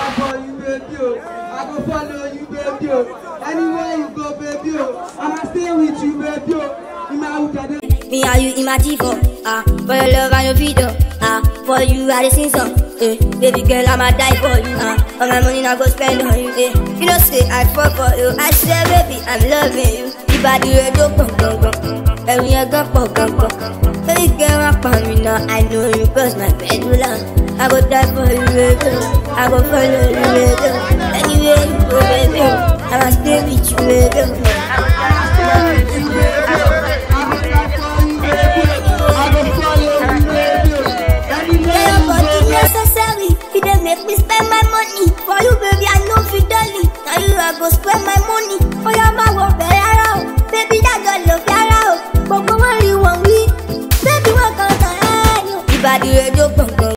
die for you, baby. Oh. I go follow you, baby. Oh. Anywhere you go, baby. Oh. I'ma stay with you, baby. Oh. In my hood, I dey Me and you in my Tivo, ah, for your love and your video, ah, for you I dey sing song, eh, baby girl I'ma die for you, ah, all my money I go spend on you, eh, you know say I fall for you, I say baby I'm loving you, you body red go pum pum pum, every year go pum pum pum, baby girl I found me now, I know you cause my pendulum, I go die for you, baby, I go follow you, baby, anywhere you go, baby, I'ma stay with you, baby. Yeah, but it necessary. You dey make me spend my money for you, baby. I know fidelity. Now you I go spend my money for your my work.